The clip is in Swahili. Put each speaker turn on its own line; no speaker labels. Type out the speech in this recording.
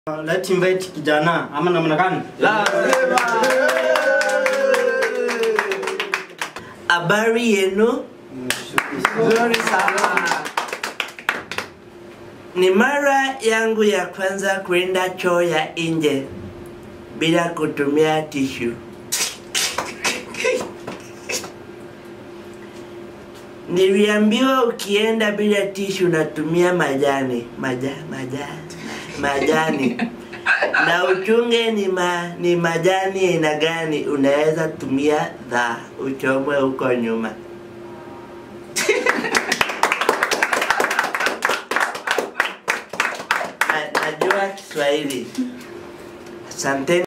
Let's invite kijana ama namna gani?
Habari yenu?
Nzuri sana.
Ni mara yangu ya kwanza kwenda choo ya nje bila kutumia tishu. Niliambiwa ukienda bila tishu unatumia majani maja, maja, majani na uchunge ni, ma, ni majani aina gani unaweza tumia dha uchomwe huko nyuma. Na- najua Kiswahili. Asanteni.